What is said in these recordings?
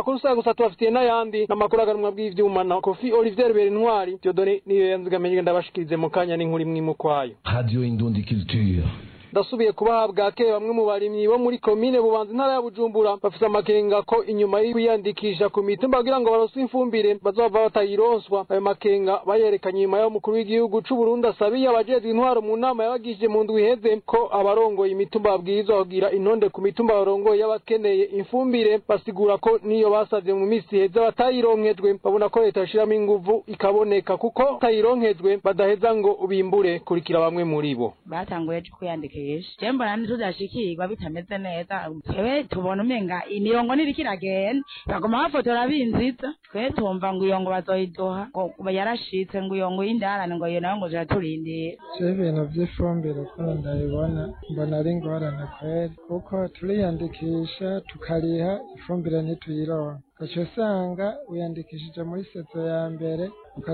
amakuru saa gusa tubafitiye n'ayandi n'amakuru aganwa bw'ivyuma na kofi olivier berintwari diodone niyo yanzigamiye ndabashikirize mu kanya n'inkuru imwe imwe ukwayo Radio Indundi Culture. ndasubiye kubaha bwake bamwe mu barimyi bo muri komine bubanza intara ya bujumbura bafise amakenga ko inyuma y'kwiyandikisha ku mitumba kugira ngo baroswe ifumbire bazova batayironswa ayo makenga bayerekanye inyuma y'umukuru w'igihugu c'u Burundi asabiye abajejwe intwaro mu nama yabagishije mu ndwi iheze ko abarongoye imitumba babwirizwa kugira intonde ku mitumba barongoye y'abakeneye ifumbire basigura ko niyo basavye mu misi iheze batayironkejwe babona ko leta yashiramo inguvu ikaboneka kuko batayironkejwe badaheza ngo bimbure kurikira bamwe muri bo batanguye kwiyandikisha je mbona ntitudashikirwa bitameze neza twewe tubona umenga imirongo niriko iragenda bagoma bafotora binziza twe tumva ngo iyo ngo bazoyiduha ngo yarashitse ngo iyo ngo y'indarane ngo iyo nayo ngo ziraturindira je ibintu vy'ifumbire ukuntu ndabibona mbona ari ingorane kweri kuko turiyandikisha tukariha ifumbire ntituyironka ugaca usanga wiyandikishije muri sezo ya mbere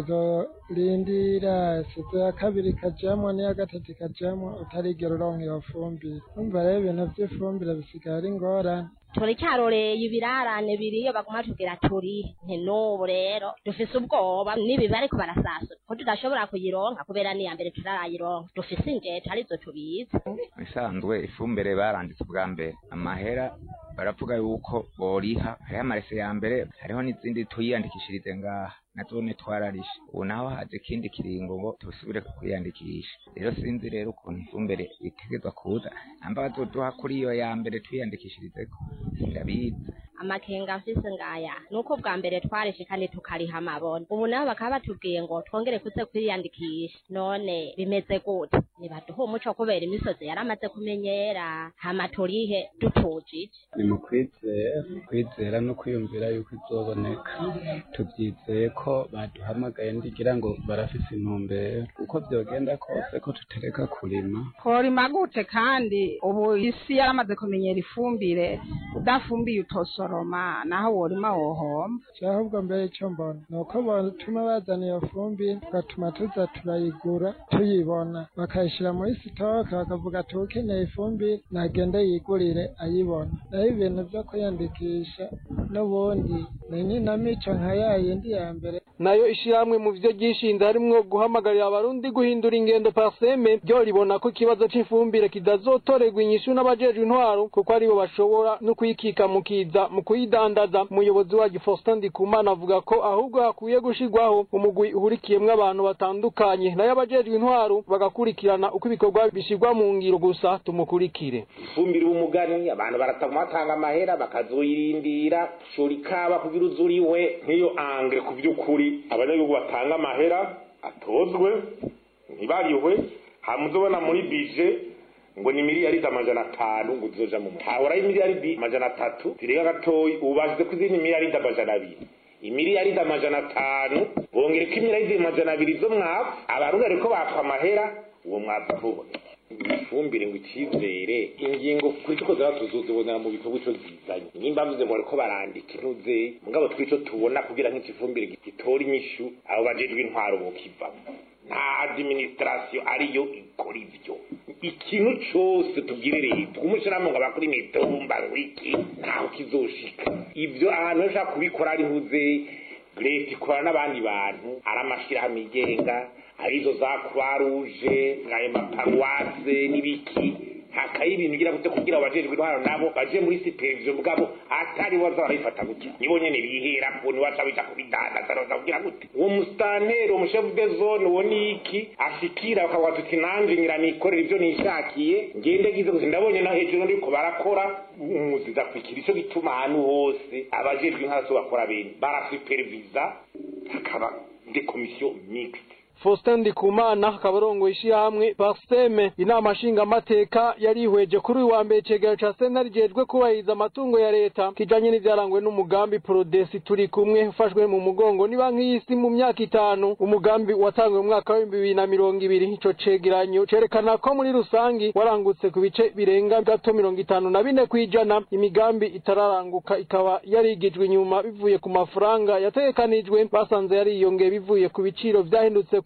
ukazorindira sezo ya kabiri ikajamwo n'iya gatatu ikajamwo utarigera uronka iyo fumbire umva rero ibintu vy'ifumbire bisigaye ari ingorane turicaroreye ibirarane biriyo baguma tugira turi nti n'ubu rero dufise ubwoba n'ibibi ariko barasasura ko tudashobora kuyironka kubera n'iya mbere tutarayironka dufise injeta arizo tubizi bisanzwe ifumbire baranditse ubwa mbere amahera baravuga yuko boriha hariho amarese ya mbere hariho n'izindi tuyiyandikishirize ngaha nazone twararishe ubu naho haje ikindi kiringo ngo tusubire kwiyandikisha rero sinzi rero ukuntu ifumbire itegezwa kuza namba bazoduha kuri iyo ya mbere twiyandikishirizeko sindabizi amakenga mfise ngaya nuko bwa mbere twarishe kandi tukariha amabona ubu nabo bakaba batubwiye ngo twongere kuze kwiyandikisha none bimeze gute nibaduha umuco kubera imisozi yaramaze kumenyera hama turihe dutujije ni mu kwizera kwizera no kwiyumvira yuko izoboneka tubyizeye ko baduhamagaye ndigira ngo barafise intumbero uko vyogenda kose ko tutereka kurima tworima gute kandi ubu isi yaramaze kumenyera ifumbire udafumbiye utosoroma naho worima wohomba ahubwo mbere icyo mbona ni uko batuma bazana iyo fumbire tugatuma tuza turayigura tuyibona bakayishyira muri sitoke bakavuga ati ukeneye ifumbire nagende yigurire ayibona naho ibintu byo kwiyandikisha n'ubundi ni inkinamico nka ya yindi ya mbere nayo ishirahamwe mu vyo ryishinze harimwo guhamagarira abarundi guhindura ingendo parseme ryo ribona ko ikibazo c'imfumbire kidazotorerwa inyishu n'abajejwe intwaro kuko aribo bashobora no kuyikika mu kiza mu kuyidandaza umuyobozi wa Faustin Ndikumana avuga ko ahubwo hakwiye gushirwaho umugwi uhurikiyemwo abantu batandukanye nayo abajejwe intwaro bagakurikirana uko ibikorwa bishirwa mu ngiro gusa tumukurikire ifumbire umugani abantu barataguma batanga amahera bakazoyirindira shora ikaba kugira uzuriwe nk'iyo angre ku vy'ukuri abanyagihugu batanga amahera atozwe ntibariwe hamuzobona muri bije ngo ni miliyaridi amajana atanu ngo uzoja mu hahora imiliyaridi amajana atatu zirenga gatoyi ubu bashize ku izindi miliyaridi amajana abiri imiliyaridi amajana atanu bongereko imiliyaridi amajana abiri zo mwavu abarundi ariko bakwa amahera uwo mwavu ntubone ifumbire ngo icizere ingingo kuri tuko zaba tuzozibonera mu bikorwa ico zizanye nimba mvuze ngo bariko barandika intuze mugabo twico tubona kugira nk'ikifumbire gitora inyishu abo bajejwe intwaro bokivamo nta administration ariyo ikora ivyo ikintu cose tubwire leta umushirahamwe ngo abakora imitumba wiki ntaho kizoshika ivyo ahantu bashaka kubikora ari ntuze leta ikorana n'abandi bantu ari amashirahamwe yigenga arizo za croix rouge ayo maparuwase n'ibiki hakaye ibintu ugira gute kugira abajejwe intwaro nabo baje muri supervision mugabo atari waza barabifata gutya nibo nyene bihera ko ni waca bija kubidandaza roza kugira gute uwo mustanteri uwo chef de zone uwo niki ashikira bakavuga tuti nanje ngira nikorera ivyo nishakiye ngende gize gusa ndabonye na hejuru ndiko barakora umuziza kwikira ico gituma ahantu hose abajejwe intwaro so bakora bene barasupervisa hakaba des commissions mixtes Faustin Ndikumana akaba arongoye ishirahamwe Parseme inama nshingamateka yarihweje kuri uyu wa mbere icegera ca sentare rijejwe kubahiriza amatungo ya leta kijanye n'ivyarangwe n'umugambi Prodesi turi kumwe ufashwe mu mugongo ni banki y'isi mu myaka itanu umugambi watangwe mu mwaka w'ibihumbi bibiri na mirongo ibiri ico cegeranyo cerekana ko muri rusangi warangutse ku bice birenga gato mirongo itanu na bine kw'ijana imigambi itararanguka ikaba yarigijwe inyuma bivuye ku mafaranga yategekanijwe basanze yariyongeye bivuye ku biciro vyahindutse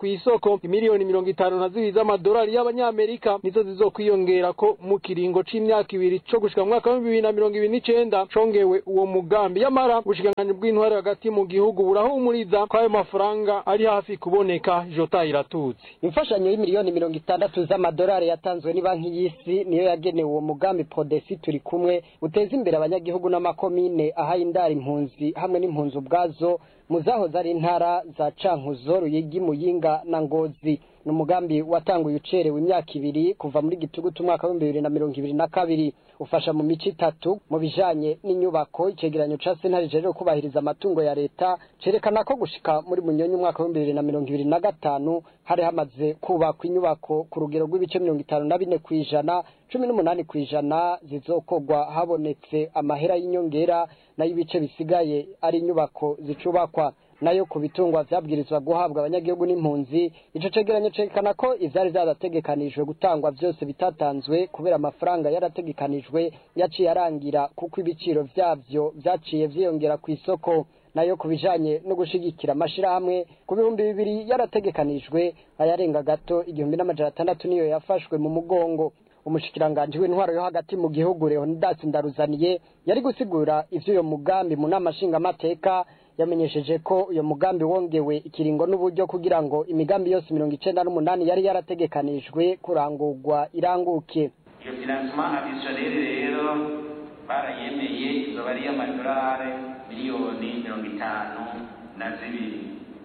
kw'isoko imiliyoni mirongo itanu na zibiri z'amadolari y'abanyamerika nizo zizokwiyongera ko mu kiringo c'imyaka ibiri co gushika mu mwaka w'ibihumbi bibiri na mirongo ibiri n'icenda congewe uwo mugambi yamara ubushikiranganji bw'intwari hagati mu gihugu burahumuriza ko ayo mafaranga ari hafi kuboneka jota iratutse imfashanyo y'imiliyoni mirongo itandatu z'amadolari yatanzwe ni banki y'isi niyo yagenewe uwo mugambi podesi turi kumwe uteza imbere abanyagihugu n'amakomine ahaye indara impunzi hamwe n'impunzi ubwazo mu zahoze ari intara za cankuzo ruyigi muyinga na ngozi ni umugambi watanguye ucerewe imyaka ibiri kuva muri gitugutu umwaka w'ibihumbi bibiri na mirongo ibiri na kabiri ufasha mu mico itatu mu bijanye n'inyubako icegeranyo ca sentare rero kubahiriza amatungo ya leta cerekana ko gushika muri munyonyi umwaka w'ibihumbi bibiri na mirongo ibiri na gatanu hari hamaze kubakwa inyubako ku rugero rw'ibice mirongo itanu na bine kw'ijana cumi n'umunani kw'ijana zizokorwa habonetse amahera y'inyongera nayo ibice bisigaye ari inyubako zicubakwa nayo ku bitungwa vyabwirizwa guhabwa abanyagihugu n'impunzi ico cegeranyo cerekana ko ivyari vyarategekanijwe gutangwa vyose bitatanzwe kubera amafaranga yarategekanijwe yaciye arangira kuko ibiciro vyavyo vyaciye vyiyongera kw'isoko nayo ku bijanye no gushigikira amashirahamwe ku bihumbi bibiri yarategekanijwe ayarenga gato igihumbi n'amajana atandatu niyo yafashwe mu mugongo umushikiranganji w'intwaro yo hagati mu gihugu Leonidas Ndaruzaniye yari gusigura ivy'uyo mugambi mu nama nshingamateka yamenyesheje ko uyo mugambi wongewe ikiringo n'uburyo kugira ngo imigambi yose mirongo icenda n'umunani yari yarategekanijwe kurangurwa iranguke iyo financement additionnel rero barayemeye izoba ari iy'amadolari miliyoni mirongo itanu na zibiri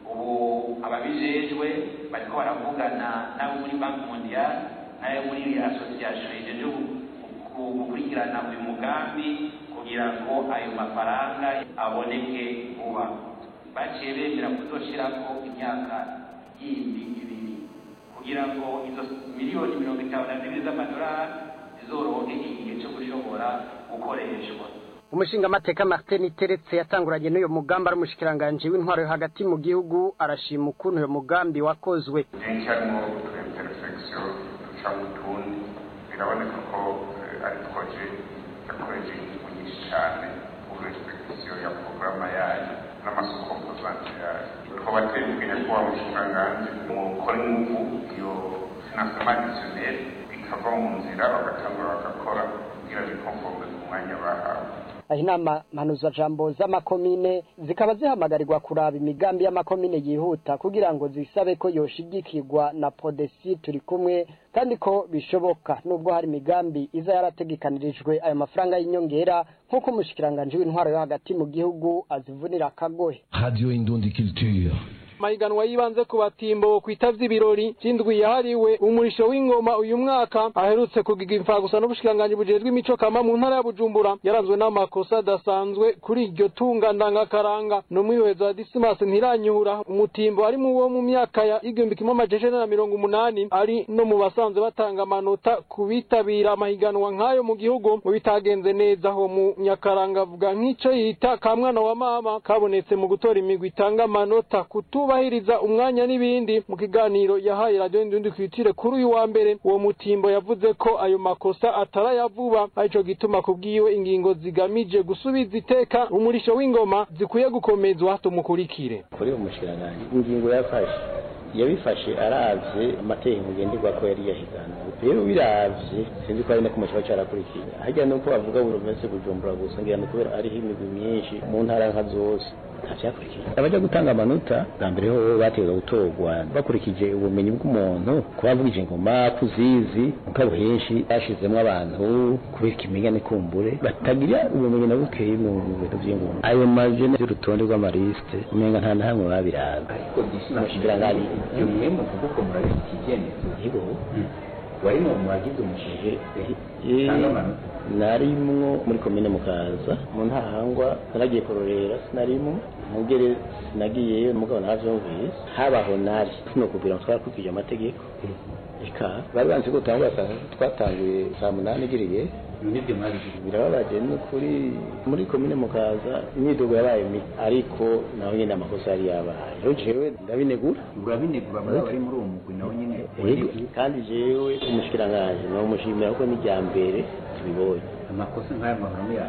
ubu ababijejwe bariko baravugana n'abo muri banki mondiale n'ayo muri association ijeje gukurikirana uyu mugambi kugira ngo ayo mafaranga aboneke vuba baciye bemera kuzoshirako imyaka yindi ibiri kugira ngo izo miliyoni mirongo itanu na zibiri z'amadolari zizoronke igihe co gushobora gukoreshwa umushingamateka martin teretse yatanguranye n'uyo mugambi ari umushikiranganji w'intwaro yo hagati mu gihugu arashima ukuntu uyo mugambi wakozwe byinshi harimo utuimperfection duca mu tundi biraboneka ko ari proje yakoreje ingingo nyinshi cyane kuri respectation ya porogaramu yayo n'amasoko mpuzanzira yayo tukaba twebwe kuba umushikiranganji mukora ingufu iyo financement additionnel ikava mu nzira bagatangura bagakora kugira bikonforme ku mwanya bahawe aho inama mpanuzajambo z'amakomine zikaba zihamagarirwa kuraba imigambi y'amakomine yihuta kugira ngo zisabe ko yoshigikirwa na podesi turi kumwe kandi ko bishoboka nubwo hari imigambi iza yarategekanirijwe ayo mafaranga y'inyongera nk'uko umushikiranganji w'intwaro yo hagati mu gihugu azivunira akagohe radio indundi culture mahiganwa yibanze ku batimbo kwitavye ibirori vy'indwi yahariwe umurisho w'ingoma uyu mwaka aherutse kugiga imfagusa n'ubushikiranganji bujejwe imico kama mu ntara ya Bujumbura yaranzwe n'amakosa adasanzwe kuri iryo tunga ndangakaranga n'umwihwezo wa Dismas ntiranyura umutimbo ari mu wo mu myaka ya igihumbi kimwe amajana na mirongo umunani ari no mu basanzwe batanga amanota ku bitabira amahiganwa nk'ayo mu gihugu mu bitagenze neza aho mu nyakaranga avuga nk'ico yita ka mwana wa mama kabonetse mu gutora imigwi itanga amanota kutuba kubahiriza umwanya n'ibindi mu kiganiro yahaye radio Indundi kwitire kuri uyu wa mbere uwo mutimbo yavuze ko ayo makosa atarayavuba arico gituma kubwiwe ingingo zigamije gusubiza iteka umurisho w'ingoma zikwiye gukomezwa tumukurikire kuri umushikiranganji ingingo yafashe yabifashe aravye amategeko ngenderwa ko yari yahiganwe rero biravye sinzi ko ari no kumushiba carakurikiye harya nuko bavuga buri wese bujumbura gusa ngira ni kubera ariho imigwi myinshi mu ntara nka zose ntavyakurikiye abaja gutanga amanota bwa mbere ho bategeza gutorwa bakurikije ubumenyi bw'umuntu kubavugije ingoma kuzizi mugabo henshi bashizemwo abantu kubera ikimenyane kumbure batagira ubumenyi na bukeyi mu bintu vy'ingoma ayo maje y'urutonde rw'amaliste umenga nta na hamwe babiraba umushikiranganji iyo mwe muvuga uko murabifitiye icyemezo yego wari mu bagize umushinge narimwo muri komine mukaza mu ntahangwa naragiye kurorera sinarimwo mugere sinagiyeyo mugabo navyumvise habaho nari sinokubwira ngo twarakurikije amategeko eka bari banzi ko utangura twatanguye saa munani igiriye nibyo mwabigize birababaje ni ukuri muri komine mukaza imyidogo yabaye mibi ariko naho nyine amakosa yari yabaye rero jewe ndabinegura urabinegura muri abari muri uwo mugwi nawe nyine Yego, kandi jewe umushikiranganji namushimira kuko ni irya mbere tubibonye amakosa nk'aya mahano yayo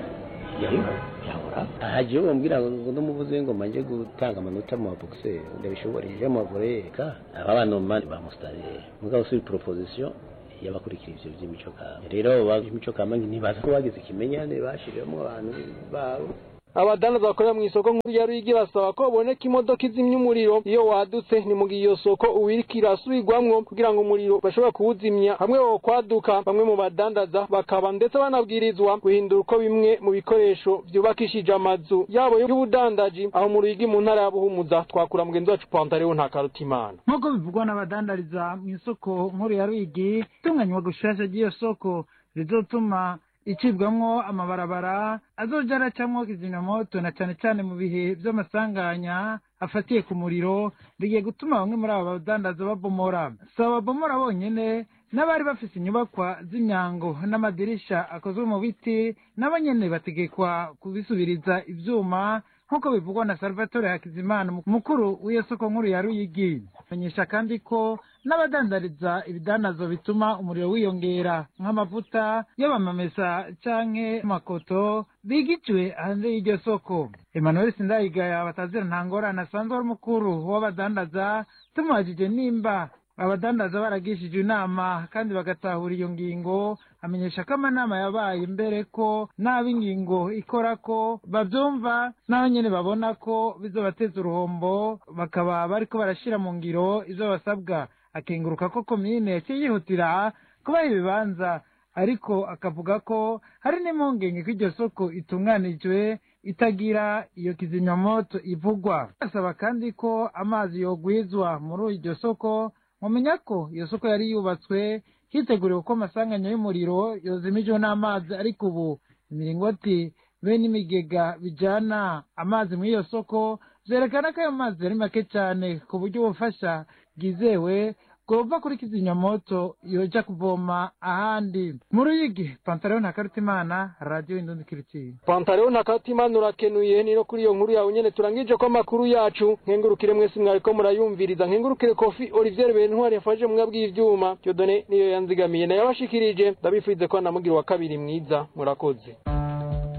yahora yahora hagiye bambwira ngo ndumuvuze ngo manje gutanga amanota mu boxer ndabishobora je mu voreka aba bana mani ba mustari mugabo sur proposition yabakurikira ivyo vy'imico kama rero imico kama ntibaza ko bagize ikimenyane bashiriramo abantu babo abadandaza bakorera mu isoko nkuru ya Ruyigi basaba ko baboneka imodoka izimya umuriro iyo wadutse ni mu gihe iyo soko uwiriko irasubirwamwo kugira ngo umuriro bashobora kuwuzimya hamwe wo kwaduka bamwe mu badandaza bakaba ndetse banabwirizwa guhindura uko bimwe mu bikoresho vyubakishije amazu yabo y'ubudandaji aho mu Ruyigi mu ntara ya Buhumuza twakura mugenzi wacu Pantaleo nta karutimana nk'uko bivugwa n'abadandariza mu isoko nkuru ya Ruyigi itunganywa gushasha ry'iyo soko rizotuma icibwamwo amabarabara azoja aracamwo kizimyamoto na cane cane mu bihe vy'amasanganya afatiye ku muriro bigiye gutuma bamwe muri abo badandaza babomora si ababomora bonyene n'abari bafise inyubakwa z'imyango n'amadirisha akozwe mu biti nabo nyene bategekwa kubisubiriza ivyuma nk'uko bivugwa na salvatore hakizimana mukuru w'iyo soko nkuru ya ruyigi menyesha kandi ko n'abadandariza ibidandazo bituma umuriro wiyongera nk'amavuta y'abamamesa canke makoto bigiciwe hanze y'iryo soko emmanuel sindayigaya batazira nta ngorane asanzwe ari umukuru w'abadandaza tumubajije nimba abadandaza baragishije inama kandi bagatahura iyo ngingo amenyesha ko amanama yabaye mbere ko n'ab'ingingo ikora ko bavyumva n'aho nyene babona ko bizobateza uruhombo bakaba bariko barashira mu ngiro ivyo basabwa akenguruka ko komine yaciye yihutira kubaha ibibanza ariko akavuga ko hari n'impungenge ko iryo soko itunganijwe itagira iyo kizimyamoto ivugwa asaba kandi ko amazi yogwizwa muri iryo soko mumenya ko iyo soko yari yubatswe hiteguriwe ko amasanganya y'umuriro yozimijwe n'amazi ariko ubu imiringoti be n'imigega bijana amazi muri iyo soko vyerekana ko ayo mazi ari make cane ku buryo ubufasha bwizewe bwova kuri kizimyamoto yoja kuvoma ahandi mu ruyigi pantaleo na karutimana radiyo indundi kiritiye Pantaleo na karutimana urakenuye ni no kuri iyo nkuru yawe nyene turangije ko amakuru yacu nkengurukire mwese mwariko murayumviriza nkengurukire kofi Olivier Bentwari yafashe mwe bw'ivyuma Dieudonné niyo yanzigamiye nayo yabashikirije ndabifurize ko namugira wa kabiri mwiza murakoze